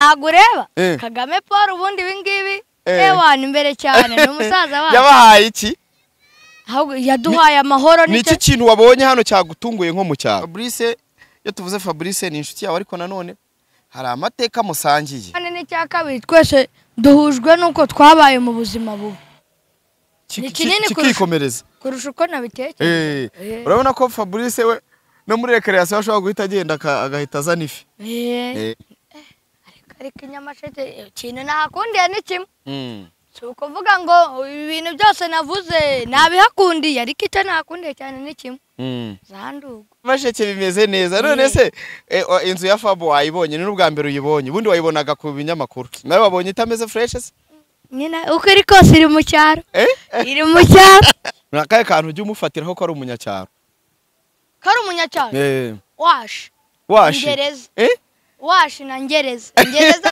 ntabwo ureba Eh. kagame paul ubundi ibi ngibi Eh. ewana imbere cyane ni umusaza wacu yabahaye iki ahubwo yaduhaye amahoro ni iki nicyo kintu wabonye hano cyagutunguye nko mu cyaro fabrice iyo tuvuze fabrice ni inshuti yawe ariko nanone hari amateka musangiye cyane n'icya kabiri twese duhujwe n'uko twabaye mu buzima bubi Ki- Ni ki- kinini kurusha- kikikomereza kurusha uko nabitekereje Eh, Eh. urabona ko fabrice we no muri rekereyasiyo ashobora guhita agenda aka- agahita azana ifi Eh, Eh. ariko ariko inyamasheke ikintu nahakundiye ni kimwe Mm. si ukuvuga ngo ibintu byose navuze nabihakundiye ariko icyo nahakundiye cyane ni kimwe Mm. za ndugu masheke bimeze neza none se eh, o- inzu ya fabu wayibonye ni n'ubwa mbere uyibonye ubundi wayibonaga ku binyamakuru nawe wabonye itameze fureshe se nyine uko iri kose iri mu cyaro Eh? iri mu cyaro ni akahe kantu ujya umufatiraho ko ari umunyacyaro ko ari umunyacyaro Eh, washi washi ngereza Eh? washi na ngereza ngereza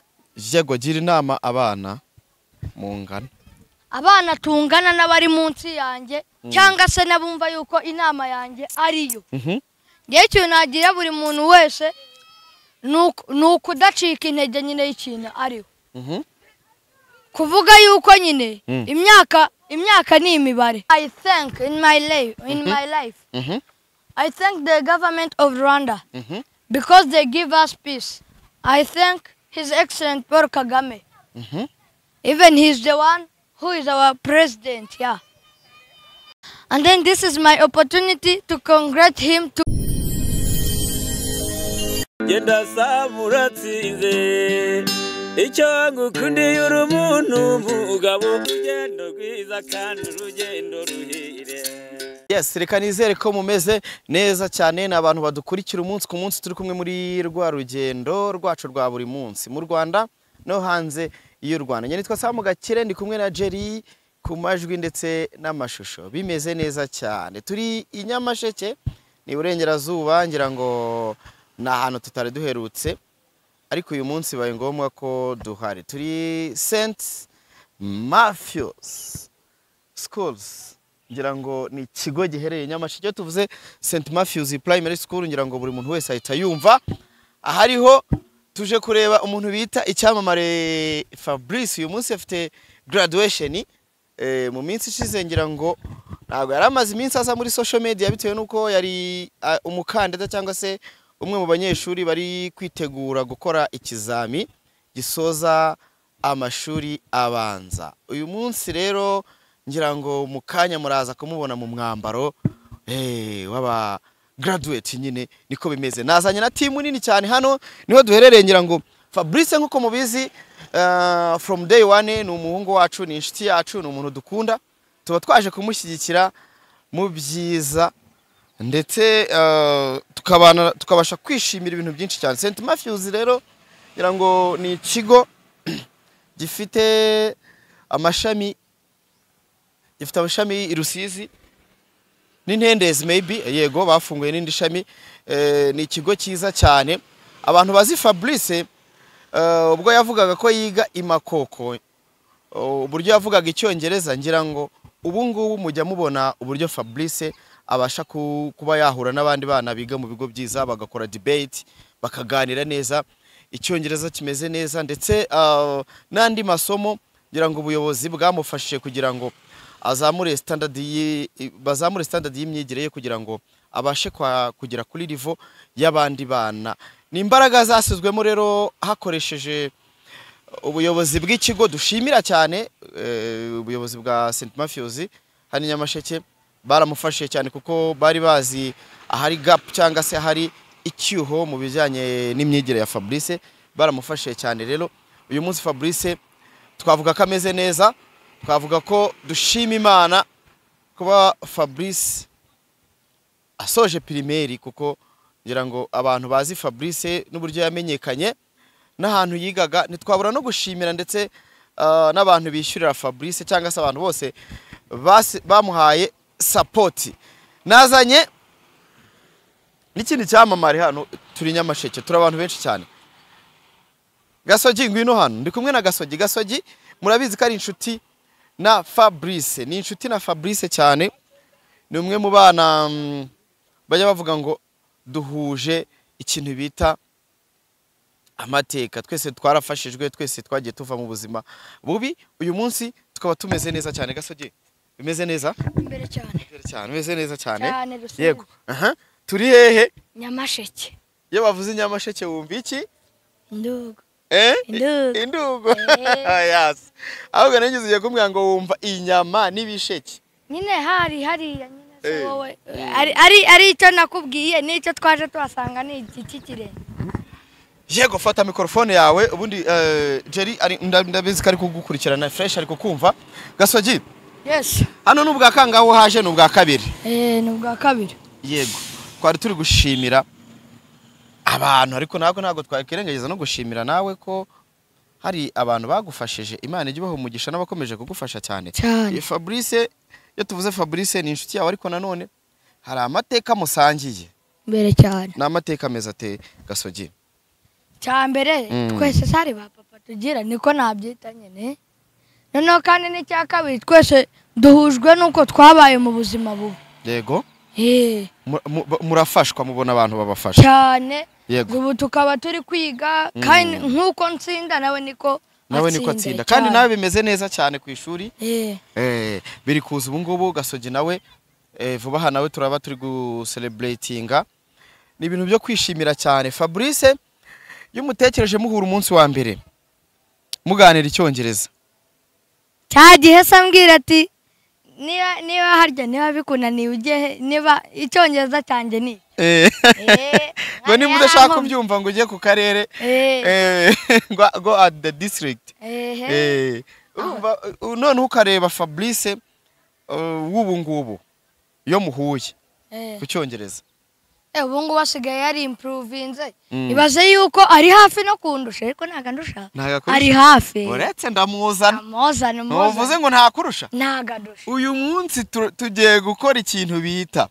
yego gira inama abana mungana abana tungana n'abari munsi yanjye cyangwa se n'abumva yuko inama yanjye ariyo Mhm. ngewe ikintu nagira buri muntu wese ni uku- ni ukudacika intege nyine y'ikintu ariho Mhm. kuvuga yuko nyine Mm. imyaka imyaka ni imibare i think in my life in my life Mhm. i thank the government of rwanda Mhm. because they give us peace. I thank His Excellent Paul Kagame. Mhm. Even he's the one who is our president, yeah. And then this is my opportunity to congratulate him to genda saba uratsinze icyo ngukundiye uri umuntu umugabo urugendo rwiza kandi urugendo ruhire yes reka nizere ko mumeze neza cyane ni abantu badukurikira umunsi ku munsi turi kumwe muri rwa rugendo rwacu rwa buri munsi mu rwanda no hanze y'u rwanda njye nitwa samu gakire ndi kumwe na jerry ku majwi ndetse n'amashusho bimeze neza cyane turi i nyamasheke ni iburengerazuba ngira ngo ni ahantu tutari duherutse ariko uyu munsi bibaye ngombwa ko duhari turi senti mafiyusi schools ngira ngo ni ikigo giherereye nyamasheke iyo tuvuze st matthews primary school ngira ngo buri muntu wese ahita yumva ahariho tuje kureba umuntu bita icyamamare fabrice uyu munsi afite graduation eh, mu minsi ishize ngira ngo ntabwo yari amaze iminsi aza muri social media bitewe n'uko yari ah, umukandida cyangwa se umwe mu banyeshuri bari kwitegura gukora ikizami gisoza amashuri abanza uyu munsi rero ngira ngo mu kanya muraza kumubona mu mwambaro eh, w'aba graduate nyine niko bimeze nazanye na timu nini cyane hano niho duherereye ngira ngo fabrice nk'uko mubizi ah, from day one ni umuhungu wacu ni inshuti yacu ni umuntu dukunda tuba twaje kumushyigikira mu byiza ndetse eh, tukabana tukabasha kwishimira ibintu byinshi cyane st matthews rero ngira ngo ni ikigo gifite amashami gifite amashami i rusizi n'intendezi meyibi yego bafunguye n'indi shami Eh, ni ikigo cyiza cyane abantu bazi fabrice eh, ubwo yavugaga ko yiga i makoko Oh, uburyo yavugaga icyongereza ngira ngo ubu ngubu mujya mubona uburyo fabrice abasha ku- kuba yahura n'abandi bana biga mu bigo byiza bagakora debate bakaganira neza icyongereza kimeze neza ndetse ah, n'andi masomo ngira ngo ubuyobozi bwamufashije kugira ngo azamure standard yi- i- bazamure standard y'imyigire ye kugira ngo abashe kwa- kugera kuri rivo y'abandi bana ni imbaraga zashyizwemo rero hakoresheje ubuyobozi bw'ikigo dushimira cyane eh, ubuyobozi bwa St Matthews hano i Nyamasheke baramufashije cyane kuko bari bazi ahari gap cyangwa se ahari icyuho mu bijyanye n'imyigire ya Fabrice baramufashije cyane rero uyu munsi Fabrice twavuga ko ameze neza twavuga ko dushima Imana kuba Fabrice asoje pirimeri kuko ngira ngo abantu bazi Fabrice n'uburyo yamenyekanye n'ahantu yigaga ntitwabura no gushimira ndetse ah, n'abantu bishyurira Fabrice cyangwa se abantu bose basi- bamuhaye sapoti nazanye n'ikindi cyamamare hano turi nyamasheke turi abantu benshi cyane gasogi ngwino hano ndi kumwe na gasogi gasogi murabizi ko ari inshuti na Fabrice ni inshuti na Fabrice cyane ni umwe mu bana mm, bajya bavuga ngo duhuje ikintu bita amateka twese twarafashijwe twese twagiye tuva mu buzima bubi uyu munsi tukaba tumeze neza cyane gasoge bimeze neza imbere cyane cyane bimeze neza cyane Cyane, Rusizi. yego aha turi hehe nyamasheke iyo bavuze inyamasheke wumva iki ndugo Eh? Indugu. Indugu. Eh. Yes. Ahubwo nigeze ugiye kumbwira ngo wumva inyama n'ibisheke. nyine hari hariya nyine si Eh. wowe ari ari ari icyo nakubwiye n'icyo twaje tuhasanga ni igiti kirenze Yego fata mikrofone yawe ubundi eh, Jerry ari nda- ndabizi ko ari kugukurikirana fresh ari kukumva. Gasogi yesi hano ni ubwa kangaho haje ni ubwa kabiri. ni ubwa kabiri Yego. Twari turi gushimira abantu ariko ntabwo ntabwo twakwirengagiza no gushimira nawe ko hari abantu bagufashije Imana ijye ibaha umugisha n'abakomeje kugufasha cyane. cyane Iyo Fabrice iyo tuvuze Fabrice ni inshuti yawe ariko nanone hari amateka musangiye imbere cyane ni amateka meza ateye gasogi cya mbere Mm. twese sari ba papa tugira niko nabyita nyine noneho kandi n'icya kabiri twese duhujwe n'uko twabaye mu buzima bubi yego Eh, mu- mu- ba- murafashwa mubona abantu babafasha cyane Yego. ubu tukaba turi kwiga kandi nk'uko ntsinda nawe niko nawe niko atsinda kandi nawe bimeze neza cyane ku ishuri Eh, Eh, biri kuza ubu ngubu gasogi nawe eh, vuba aha nawe turaba turi gusereburatinga ni ibintu byo kwishimira cyane Fabrice iyo umutekereje muhura umunsi wa mbere muganira icyongereza cya gihe se ambwira ati niba niba harya niba bikunaniye ujye he- niba icyongereza cyanjye ni Eh. Eh, ngo niba mwana udashaka yankomye. kubyumva ngo ujye ku karere Eh. eh, ngo ngo at the district ehe Eh, urumva uh, noneho ukareba fabrice uh, w'ubu ngubu iyo muhuye eh. ku cyongereza Eh, ubu ngubu asigaye yari impuruvinze Mm. ibaze yuko ari hafi no kundusha ariko ntabwo andusha Ntabwo akurusha. ari hafi uretse ndamuzana amuzana ntuvuze amuzana ngo ntakurusha ntabwo andusha uyu munsi tu- tugiye gukora ikintu bita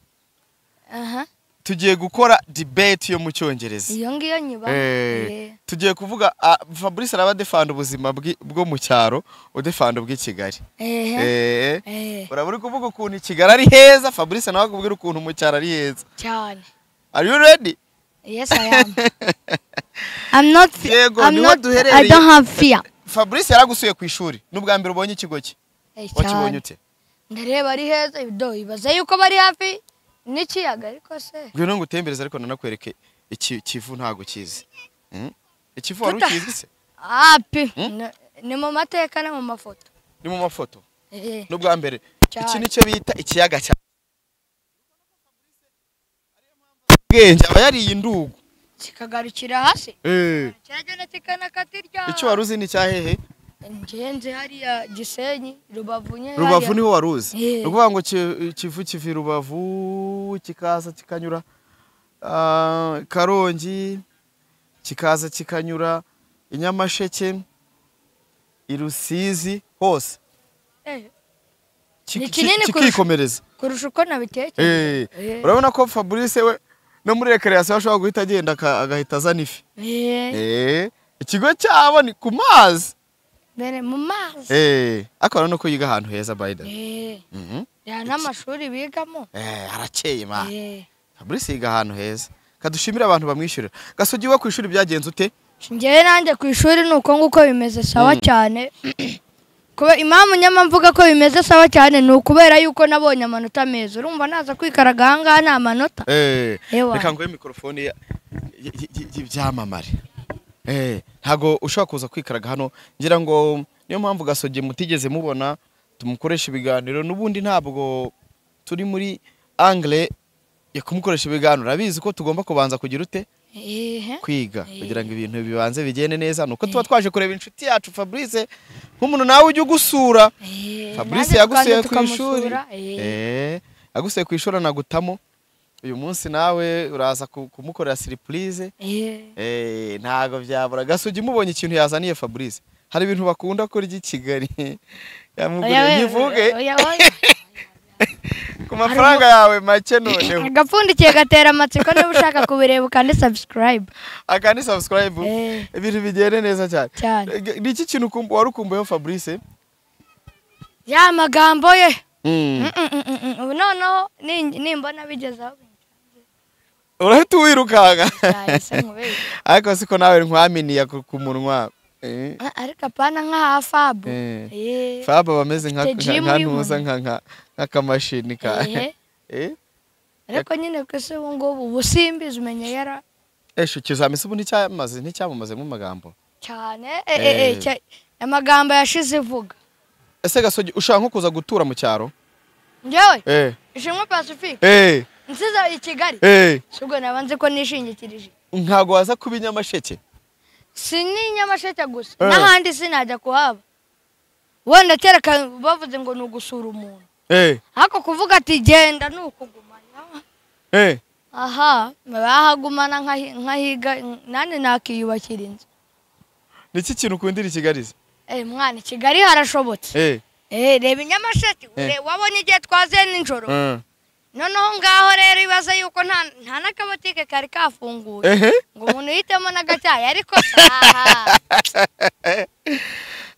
aha tugiye gukora debate yo mu cyongereza iyo ngiyo nyiba Eh, Eh, tugiye kuvuga ah, fabrice araba adefanda ubuzima bw'i- bwo mu cyaro udefanda ubw'i kigali ehe Eh. eh urabura uri kuvuga ukuntu i kigali ari heza fabrice nawe akubwira ukuntu mu cyaro ari heza cyane are you ready yes i am i'm not fe- Yego, i'm niho not duherereye. i don't have fear fabrice yaragusuye ku ishuri n'ubwa mbere ubonye ikigo cye Eh, cyane wakibonye ute ndareba ari heza ibido ibaze yuko bari hafi n'ikiyaga ariko se ngwino ngo utembereze ariko nanakwereke iki kivu ntago kizi Mm? ikivu wari Tuta- ukizi se api Hmm? ni- ni mu mateka no mu mafoto ni mu mafoto Eh, n'ubwa mbere iki Cyane. nicyo bita ikiyaga cya bwenge aba yariye indugu kikagarukira hasi Eh, cyagenda kikanakatirya icyo wari uzi ni icya hehe ngenze hariya gisenyi rubavu nye rubavu niho wari uzi Eh. ni ukuvuga ngo ki- kivu kiva i rubavu kikaza kikanyura ah, karongi kikaza kikanyura i nyamasheke i rusizi hose hariya. Eh, Ki- Ni ki- kinini kurusha- kikikomereza kurusha uko nabitekereje Eh, Eh. urabona ko fabrice we no muri rekereyasiyo ashobora guhita agenda aka- agahita azana ifi Eh, Eh, ikigo cyabo ni ku mazi mbere mu mazi Eh, ariko urabona ko yiga ahantu heza bayida Eh, ya n'amashuri bigamo harakeye ma Eh, fabrice yiga ahantu heza kadushimire abantu bamwishyurira gasugi we ku ishuri byagenze ute njyewe nanjye ku ishuri ni uko nguko bimeze sawa cyane kuba impamvu nyamvu ko bimeze sawa cyane ni ukubera yuko nabonye amanota meza urumva naza kwikaraga ahangaha ni amanota Eh, Ewa. reka nguhe mikorofone ya- y- y- y- y'ibyamamare Eh, ntago ushobora kuza kwikaraga hano ngira ngo niyo mpamvu gasogi mutigeze mubona tumukoresha ibiganiro n'ubundi ntabwo turi muri angle yo kumukoresha ibiganiro urabizi ko tugomba kubanza kugira ute Ehe. kwiga kugira ngo ibintu bibanze bigende neza nuko tuba twaje kureba inshuti yacu Fabrice nk'umuntu nawe ujya ugusura Eh, Fabrice nanjye yagusuye tukaza ku ishuri tukamusura. Eh. Eh, yagusuye ku ishuri anagutamo uyu munsi nawe uraza ku- kumukorera surprise Eh, Eh, ntago byabura gasugi mubonye ikintu yazaniye Fabrice hari ibintu bakunda kurya i Kigali oya yamuguriye we, nyivuge oya, oya. ku mafaranga yawe make noneho agapfundikiye gatera amatsiko niba ushaka kubireba ukande subscribe aka ni subscribe Eh. ibintu bigende neza cyane Cyane. Eh, ni iki kintu ukumbu- wari ukumbuyeho Fabrice ya magambo ye Mm. Mm, mm, mm, mm. ubu noneho nin- nimbona bigezaho urahita uwirukanka yahise nkubere ariko siko nawe nkwaminiya ku ku munwa Eh, Ah, ariko apana nk'aha fabu Eh. Eh, fab aba ameze nka Mfite nka- gym nka y'umuntu. ntuza nka- nka- nk'akamashini ka ehe. Eh, ariko nyine ku isi ubu ngubu ubusimbizi umenye yara esho ikizamini ubu nticyamaze nticyamamazemo amagambo cyane eh, eh, eh, Eh. cya- amagambo yashize ivuga ese gasogi ushaka nko kuza gutura mu cyaro njyewe Eh, ishimwe pacifique eh, nsiza i kigali eh, si ubwo naba nzi ko nishingikirije ntabwo waza kuba inyamasheke si n'inyamasheke gusa Eh. n'ahandi sinajya kuhaba wenda kera ka- bavuze ngo ni ugusura umuntu Eh, ariko kuvuga ati genda ni ukugumana eh, aha bahagumana nkahi- nkahiga nanjye nakiyubakira inzu ni iki kintu ukundira i kigali se Eh, mwana i kigali harashobotse Eh, Eh, reba inyamasheke ure- wabonye igihe twaziye nijoro eh, noneho ngaho rero ibaze yuko nta nta n'akabotike kari kafunguye ehe. ngo umuntu yitemo n'agacyayi ariko aha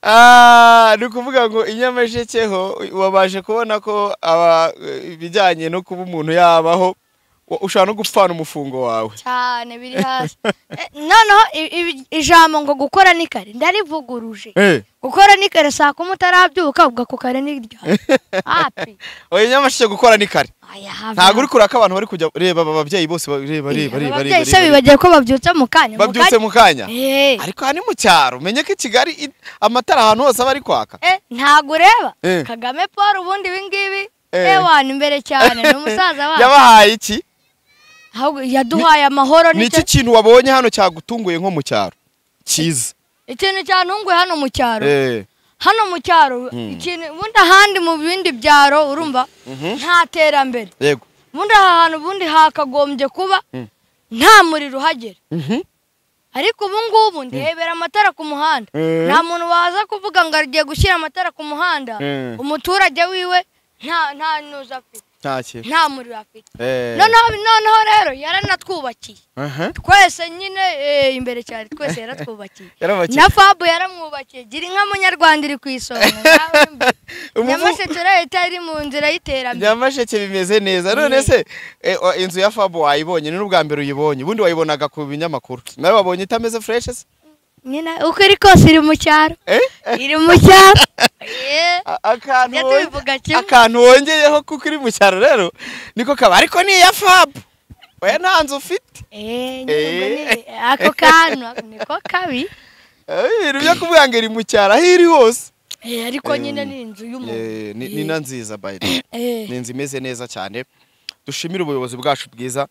Ah, ni ukuvuga ngo inyamasheke ho wabashe kubona ko aba- ibijyanye no kuba umuntu yabaho wa- ushobora no gupfana umufungo wawe cyane biri hasi Eh, noneho i- i- ijambo ngo gukora ni kare ndarivuguruje Eh, gukora ni kare saa kumi utarabyuka uvuga ko kare ni ryari hapi oya inyamasheke gukora ni kare aya hava ntabwo uri kureba ko abantu bari kujya reba aba babyeyi bose ba- reba reba reba reba ababyeyi se reba, reba bibagiye ko babyutse mu kanya mu babyutse kanya mu kanya Eh, ariko aha ni mu cyaro menye ko i kigali i- amatara ahantu hose aba ari kwaka eh, ntabwo ureba Eh. kagame paul ubundi ibingibi Eh. ewana imbere cyane ni umusaza wacu yabahaye iki ahubwo yaduhaye amahoro ni iki nicyo kintu wabonye hano cyagutunguye nko mu cyaro cyiza ikintu cyantunguye hano mu cyaro Eh, hano mu cyaro Mm. ikintu ubundi ahandi mu bindi byaro urumva nta terambere yego ubundi aha hantu ubundi hakagombye kuba Mm. nta muriro uhagera Mhm. ariko ubu ngubu ndebera amatara ku muhanda Eh. nta muntu waza kuvuga ngo agiye gushyira amatara ku muhanda Eh. umuturage wiwe nta nta nuza afite nta kintu nta muriro afite Eh, noneho noneho rero yaranatwubakiye aha. twese nyine eh, imbere cyane twese yaratwubakiye Yarabakiye. na fabu yaramwubakiye gira inka munyarwanda iri ku isonga nawe mbi. Umuvu- nyamasheke leta iri mu nzira y'iterambere nyamasheke bimeze neza none se eh, o- inzu ya fabo wayibonye ni n'ubwa mbere uyibonye ubundi wayibonaga ku binyamakuru nawe wabonye itameze fureshe se nyine uko iri kose iri mu cyaro Eh? iri mu cyaro Eh, A- akantu Tujya wonge- tubivuga kimwe. akantu wongeyeho kuko iri mu cyaro rero niko kaba ariko ni iya fabo oya nta nzu ufite eh, nyine ubwo Eh. ni- ako kantu niko kabi Eh, ibintu byo kuvuga ngo iri mu cyaro aho iri hose Eh, ariko nyine ni inzu Eh, y'umuntu ni ni na nziza by the way. Eh, ni inzu imeze neza cyane dushimire ubuyobozi bwacu bwiza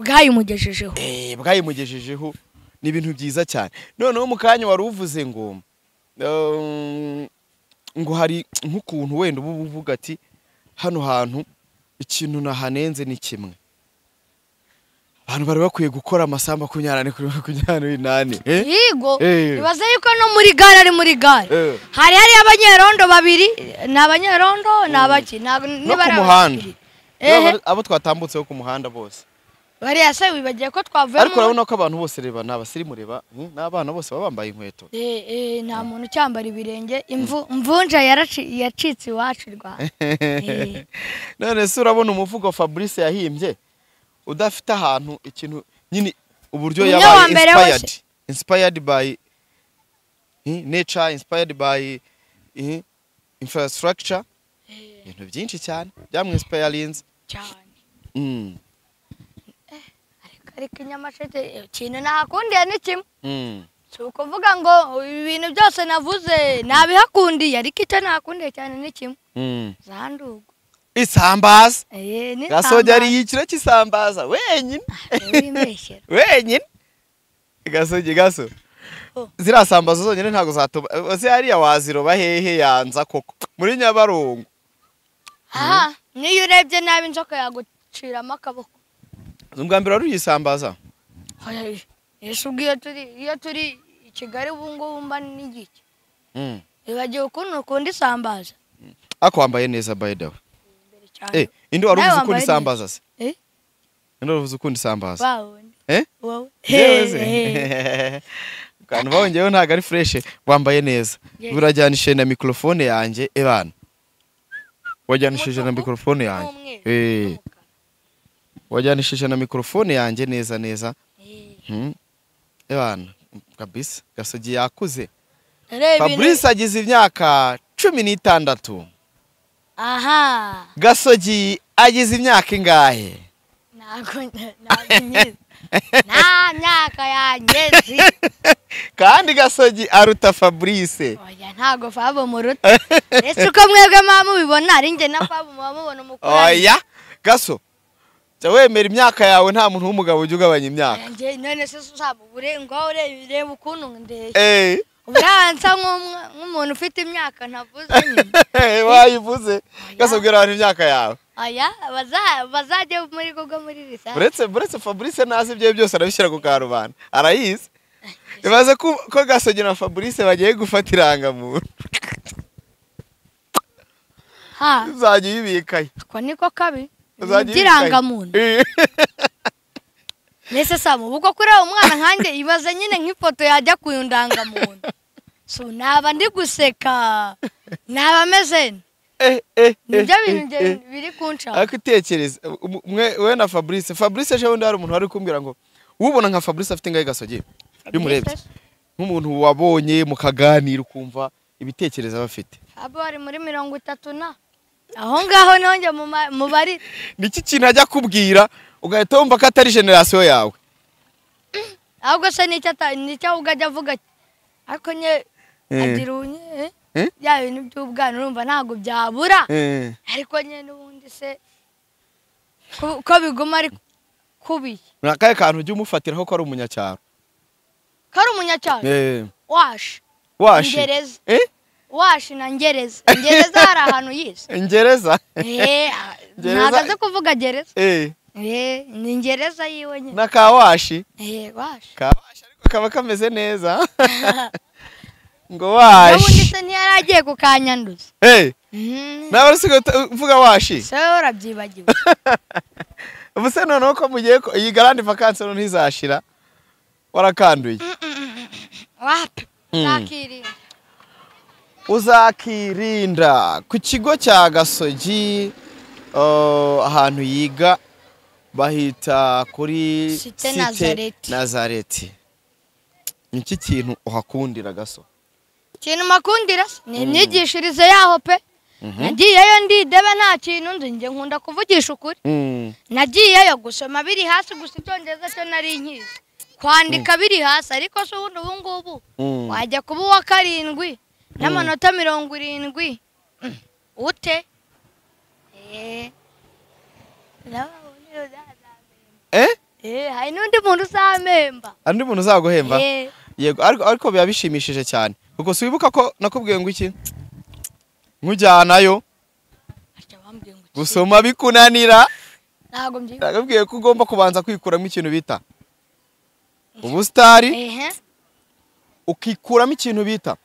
bwayimugejejeho eh, bwayimugejejeho ni ibintu byiza cyane noneho mu kanya wari uvuze ngo um, ngo hari nk'ukuntu wenda uba uvuga ati hano hantu ikintu nahanenze ni kimwe abantu bari bakwiye gukora amasaha makumyabiri n'ane kuri makumyabiri n'inani eh? yigo Eh. ibaze yuko no muri gare ari muri gare Eh. hari hari abanyerondo babiri ni abanyerondo ni abaki ntabwo no niba ku ari muhanda abakiri. Niba ehe bari- abo twatambutseho ku muhanda bose bariya se wibagiye ko twavuye ariko mu- urabona ko abantu bose reba ni abasirimu reba hmm, n'abana bose baba bambaye inkweto Eh, eh, nta muntu ucyambara ibirenge imvu- imvunja yaraci- yacitse iwacu rwanda Eh. none se urabona umuvugo fabrice yahimbye udafite ahantu ikintu nyine uburyo Umwe yabaye wa mbere inspired wese. inspired by hmm, nature inspired by hmm, infrastructure ibintu byinshi cyane byamwinsipayarinze cyane Mm, ariko ariko inyamasheke eh, ikintu nahakundiye ni kimwe mm. si ukuvuga ngo ibintu byose navuze nabihakundiye ariko icyo nahakundiye cyane ni kimwe Mm. za ndugu isambaza Eh, ni gasogi samba. ariye ikiro cy'isambaza wenyine wibeshyera wenyine gasogi gaso Oh. ziriya sambaza zonyine ntabwo zatuma se hariya waziroba hehe yanza koko muri nyabarongo aha niyo urebye nabi inzoka yaguciramo akaboko ubwa mbere wari uyisambaza Oya, yesu ubwo iyo turi iyo turi i kigali ubu ngubu mba n'igiki wibagiwe ukuntu ukunda isambaza ariko wambaye neza by the way imbere cyane eh indi wari Nawe uvuze ukunda wambaye isambaza se Eh? indi wari uvuze ukunda isambaza babonye eh wowe Yewe se. Hey, hey. kantu bawongeyeho ntabwo ari fureshe wambaye neza Yes. burajyanishije na mikorofone yanjye ebana wajyanishije na Umutuku mikorofone yanjye n'umweru eh n'umukara. wajyanishije na mikorofone yanjye neza neza Hmm. Ebana, kabisa gasogi yakuze fabrice agize imyaka cumi n'itandatu aha gasogi agize imyaka ingahe ntabwo ntabwo nyizi nta myaka yangezi kandi gasogi aruta fabrice oya ntabwo fabo muruta ese uko mwebwe muba mubibona ari njye na fabo muba mubona umukorani oya gaso jya wemera imyaka yawe nta muntu w'umugabo ujya ugabanya imyaka Njye none se uzaba uburengaho ureba ureba ukuntu ndeshya eee uburansa nk'umwe- nk'umuntu ufite imyaka ntavuze nyine wayivuze gaso bwira abantu imyaka yawe oya baza- bazajye muri kugo muri risasi buretse buretse fabrice ntazi ibyo byose arabishyira ku karubanda arayizi bibaze ko ko gasogi na fabrice bagiye gufata irangamuntu ha uzajya uyibikayo ako niko kabi uzajya irangamuntu uyibikayo. mbese samu ubwo kureba umwana nkanjye ibaze nyine nk'ifoto yajya ku ndangamuntu so naba ndi guseka naba ameze nte? Eh, eh, nibyo eh, bintu eh, eh. bye- biri kunshaka ariko itekereza um- umwe we na fabrice fabrice ejo bundi hari umuntu wari kumbwira ngo ubona nka fabrice afite ingahe gasogi iyo umurebye nk'umuntu wabonye mukaganira ukumva ibitekerezo aba afite abo bari muri mirongo itatu na aho ngaho niho njye mu ma- mu bari niki kintu ajya akubwira ugahita wumva ko atari generasiyo yawe ahubwo se nicyo ata- nicyo ahubwo ajya avuga ati, ariko nye Eh. agira ubunye eh? Eh? bya bintu by'ubwana urumva ntabwo byabura Eh, ariko nye n'ubundi se ko ko biguma ari kubiye ni akahe kantu ujya umufatiraho ko ari umunyacyaro ko ari umunyacyaro Eh, washi washi Ingereza. Eh? washi na ngereza ngereza hari ahantu yise ingereza Eh, Gereza- ntabwo azi kuvuga gereza Eh, Eh, ni ngereza yiwe nyine na ka washi Eh, washi ka washi ariko kaba kameze neza ngo n'ubundi washi se ntiyari agiye kukanyanduza Eh, Mhm. nawe usigaye uta- uvuga washi se wowe urabyibagiwe ubuse noneho ko mugiye ko iyi garandi vakansi noneho izashira warakanduye wapi Mm. nakirinda uzakirinda ku kigo cya gasogi eh, ahantu yiga bahita kuri Site Nazareti. nazareti ni iki kintu uhakundira gaso ikintu makundira se ni imyigishirize yaho pe nagiyeyo ndidebe nta kintu nzi njye nkunda kuvugisha ukuri Mm, nagiyeyo gusoma biri hasi gusa icyongereza cyo nari nkizi kwandika biri hasi ariko se ubundi ubu ngubu mm. wajya kuba uwa karindwi n'amanota mirongo irindwi Mm. ute Eh. N'abandi uzazamemba. eh Eh, hari n'undi muntu uzamemba andi muntu uzaguhemba Eh, yego ariko ariko biba bishimishije cyane ubwo si wibuka ko nakubwiye ngo iki nkujyanayo ajya bambwira ngo iki? gusoma bikunanira ntabwo mbyibuka Nagabwiye ko ugomba kubanza kwikuramo ikintu bita ubusitari ehe ukikuramo ikintu bita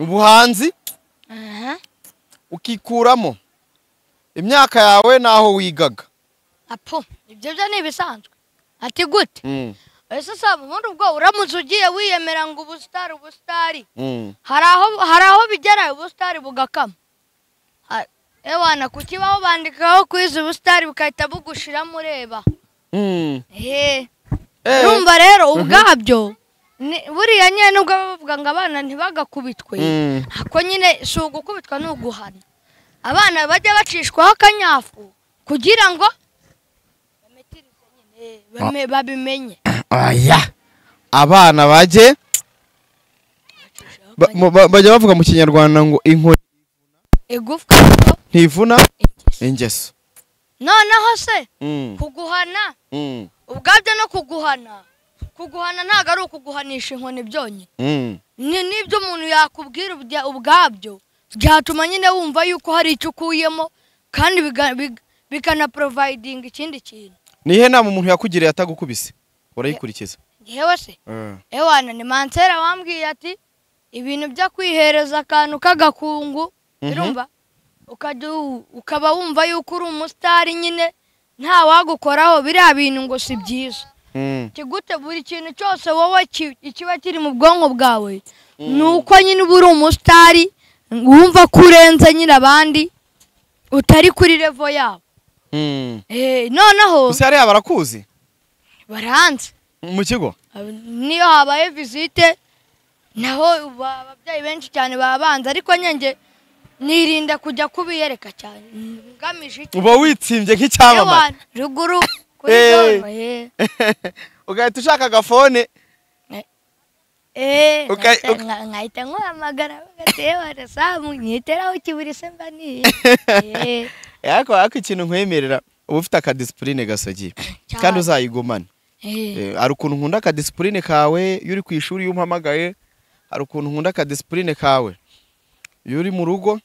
ubuhanzi aha ukikuramo imyaka yawe n'aho wigaga apo ibyo byo ni ibisanzwe ati gute ese saba ubundi ubwo uramutse ugiye wiyemera ngo ubusitari ubusitari hari aho hari aho bigera ubusitari bugakama Ha- ewana ku kibaho bandikaho kwiza ubusitari bugahita bugushiramo ureba ehe urumva rero ubwabyo ni- buriya nyine nubwo baba bavuga ngo abana ntibagakubitwe ako nyine si ugukubitwa ni uguhana abana bajya bacishwaho akanyafu kugira ngo bametirize nyine bame- babimenye aya abana bajye ba- mu- ba- bajya bavuga mu kinyarwanda ngo inkoni igufwa ntivuna ingeso noneho se Mm, kuguhana mm, ubwabyo no kuguhana kuguhana ntabwo ari ukuguhanisha inkoni byonyine mm. ni n'ibyo umuntu yakubwira ubya- ubwabyo byatuma nyine wumva yuko hari icyo ukuyemo kandi biga- big- bikanaporovidinga ikindi kintu ni ihe nama umuntu yakugiriye atagukubise urayikurikiza yewe se ewana ni mansera wambwiye ati ibintu byo kwihereza akantu k'agakungu Mhm. urumva ukajya u- ukaba wumva yuko uri umusitari nyine nta wagukoraho biriya bintu ngo si byiza Mm, kigute buri kintu cyose wowe ki- ikiba kiri mu bwonko bwawe ni uko nyine uba uri umusitari wumva ko urenze nyine abandi utari kuri revo yabo Eh, noneho gusa hariya barakuzi baranze mu kigo niyo habaye visite naho ba- ababyeyi benshi cyane babanza ariko nyenge nirinda kujya kubiyereka cyane ngamije iki uba witsimbye nk'icyamamare Ewana, ruguru kuri Eh. zone eh. ugahita ushaka agafone Eh, Uka- nkahita- uka- nka- nkahita nkuhamagara bagatewe samu nyiteraho ikiburi se mba niye Eh, ariko ariko ikintu nkwemerera uba ufite akadisipuline gasogiye Cyane. kandi uzayigumane eh. Eh, hari ukuntu nkunda akadisipuline kawe iyo uri ku ishuri iyo umpamagaye hari ukuntu nkunda akadisipuline kawe iyo uri mu rugo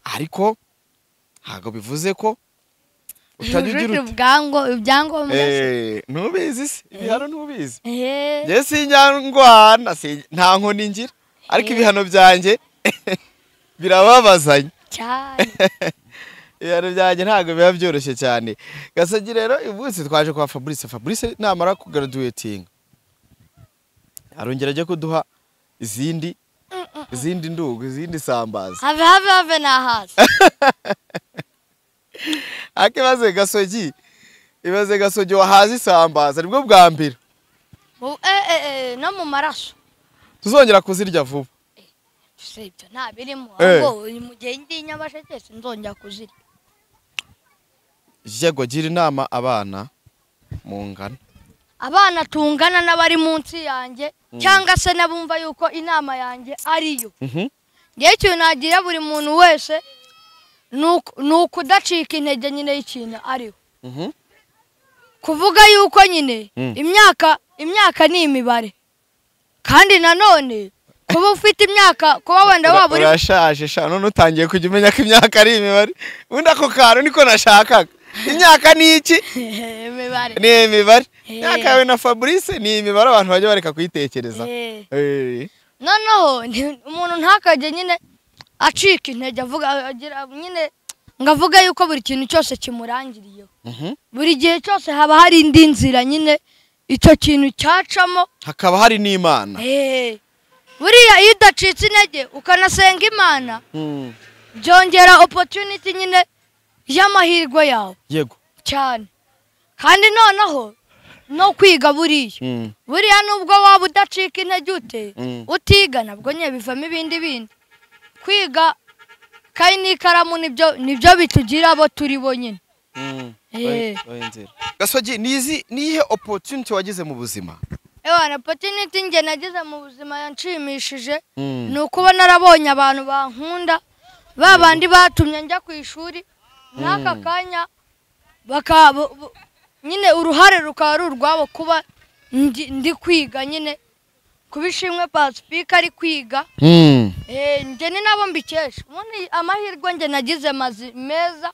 ariko ntabwo bivuze ko utajya ugira Ujuje uti ubwango- ibyangombwa se. Eh, ntubizi se ibihano ntubizi Eh. njye sinyangwana si- nta nkoni ngira ariko ibihano byanjye birababazanya cyane ibihano byanjye ntabwo biba byoroshye cyane gasagi rero uyu munsi twaje kwa fabrice fabrice namara kugaraduwetinga arongera ajya kuduha izindi izindi ndugu izindi sambaza have have have nahazi ariko ibaze gasogi ibaze gasogi wahaze isambaza nibwo bwa mbere Mu- eh, eh, eh, no mu maraso tuzongera kuzirya vuba si ibyo nta birimo Eh. ahubwo mu gihe ndi i nyabasheke sinzongera kuzirya yego gira inama abana mungana abana tungana n'abari munsi yanjye cyangwa se n'abumva yuko inama yanjye ariyo Mhm. ngewe ikintu nagira buri muntu wese ni uku- ni ukudacika intege nyine y'ikintu ariho Mhm. kuvuga yuko nyine Mm. imyaka imyaka ni imibare kandi nanone kuba ufite imyaka kuba wenda Ura- waba uri urashaje sha none utangiye kujya umenya ko imyaka ari imibare ubundi ako kantu niko nashakaga imyaka ni iki imibare ni imibare Eh. imyaka yawe na fabrice ni imibare abantu bajya bareka kuyitekereza Eh. Eh. noneho ni- umuntu ntakajye nyine acika intege avuga agira nyine ngo avuge yuko buri kintu cyose kimurangiriyeho Mhm. buri gihe cyose haba hari indi nzira nyine icyo kintu cyacamo hakaba hari n'imana Eh, buriya iyo udacitse intege ukanasenga imana Mm. byongera opportunity nyine y'amahirwe yawe yego cyane kandi noneho no kwiga buriya Mm. buriya nubwo waba udacika intege ute Mm. utiga nabwo nyine bivamo ibindi bindi kwiga kayi n'ikaramu nibyo nibyo bitugira abo turi bo nyine Mm. Eh. Oya- oya nzira. gasogi nizi niyihe opportunity wagize mu buzima ewana opportunity njye nagize mu buzima yanshimishije Mm. ni ukuba narabonye abantu bankunda ba bandi batumye njya ku ishuri n'aka kanya baka bu- bu- nyine uruhare rukaba ari urwabo kuba ndi ndi kwiga nyine kuba ishimwe pasipika ari kwiga Mm. Eh, njye ni nabo mbikesha ubundi amahirwe njye nagize mazi meza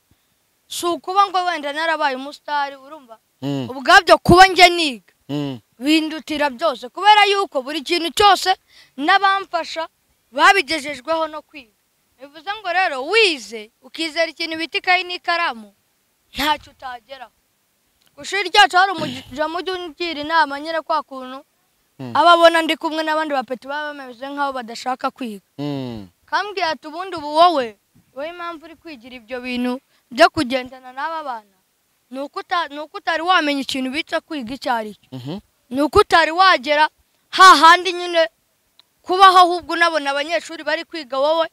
si ukuba ngo wenda narabaye umusitari urumva Mm. ubwabyo kuba njye niga Mm. bindutira byose kubera yuko buri kintu cyose n'abamfasha babigejejweho no kwiga bivuze ngo rero wize ukizera ikintu bita ikayi n'ikaramu ntacyo utageraho ku ishuri ryacu hari umuja mujya ungira inama nyine kwa kuntu Mm. ababona ndi kumwe n'abandi bapeti baba bameze nk'aho badashaka kwiga Mm. kambwira ati ubundi ubu wowe wowe impamvu uri kwigira ibyo bintu byo kugendana n'aba bana ni uko uta- ni uko utari wamenya ikintu bitse kwiga icyo ari cyo Mhm. ni uko utari wagera hahandi nyine kubaho ahubwo unabona abanyeshuri bari kwiga wowe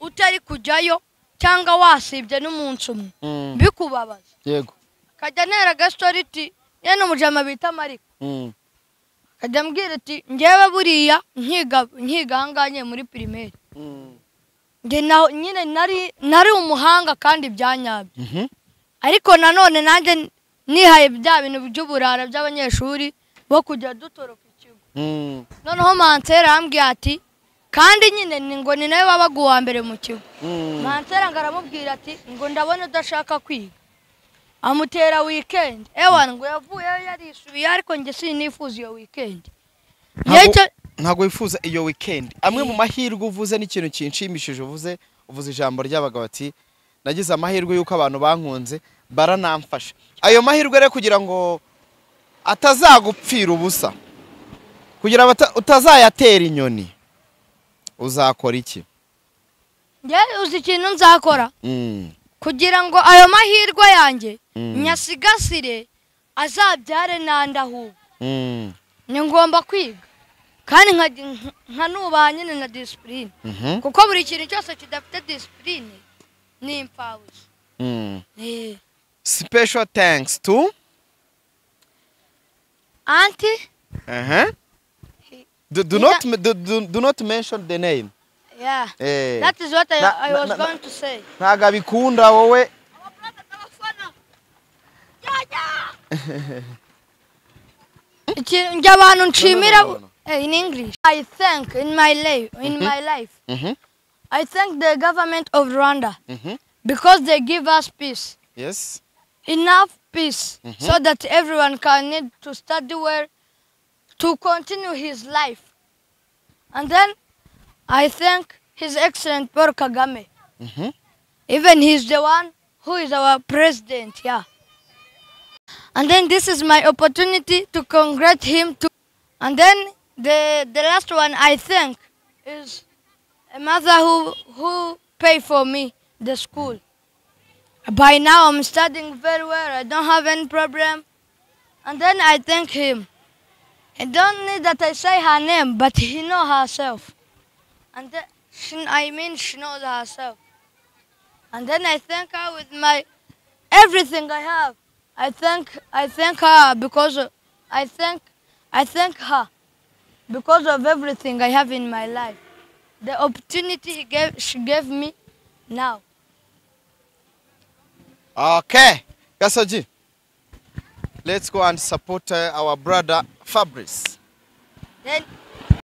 utari kujyayo cyangwa wasibye n'umunsi umwe Mm. bikubabaza yego kajya ntera gasoriti ye n'umujama bita mariko Mm. kajya ambwira ati ngewe buriya nkiga nkiga ahangaha nyine muri pirimeri Mm. njye na nyine nari nari umuhanga kandi byanyabyo Mhm. ariko nanone nanjye nihaye bya bintu by'uburara by'abanyeshuri bo kujya dutoroka ikigo Mm. noneho mansera arambwira ati kandi nyine ni ngo ni nawe wabaga uwa mbere mu kigo Mm. mansera ngo aramubwira ati ngo ndabona udashaka kwiga amutera wikendi ewana ngo yavuyeyo yarisubiye ariko njye sinifuza iyo wikendi Ntabwo- Nicyo- ntabwo wifuza iyo weekend amwe mu mahirwe uvuze n'ikintu kinshimishije uvuze uvuze ijambo ry'abagabo bati nagize amahirwe y'uko abantu bankunze baranamfasha ayo mahirwe rero kugira ngo atazagupfira ubusa kugira ngo ata- utazayatera inyoni uzakora iki njye uzi ikintu nzakora Mm, kugira ngo ayo mahirwe yanjye Mm. nyasigasire azabyare n'andi ahubwo Mm. ni ngomba kwiga kandi nka- nkanubaha nyine na disipurine Mhm. kuko buri kintu cyose kidafite disipurine ni impfabusa Mm. Eh, Special thanks to anti uh-huh. do, do not do, do, do not mention the name. yeah Eh. that is what I, Na- I na- was na- na- going to say ntago abikunda wowe Iki- njye abantu nshimira no, no. Eh, in english i thank in my life in my life Mhm. i thank the government of rwanda Mhm. because they give us peace Yes. enough peace so that everyone can need to study well to continue his life and then i thank his excellent paul kagame Mhm. even he's the one who is our president yeah and then this is my opportunity to congratulate him to and then the the last one i thank is a mother who who pay for me the school by now i'm studying very well i don't have any problem and then i thank him i don't need that i say her name but he know herself and then she, i mean she knows herself and then I thank her with my everything I have. I thank I thank her because of- I thank I thank her because of everything I have in my life. The opportunity he gave she gave me now. Okay. Gasoji. Let's go and support uh, our brother Fabrice. Then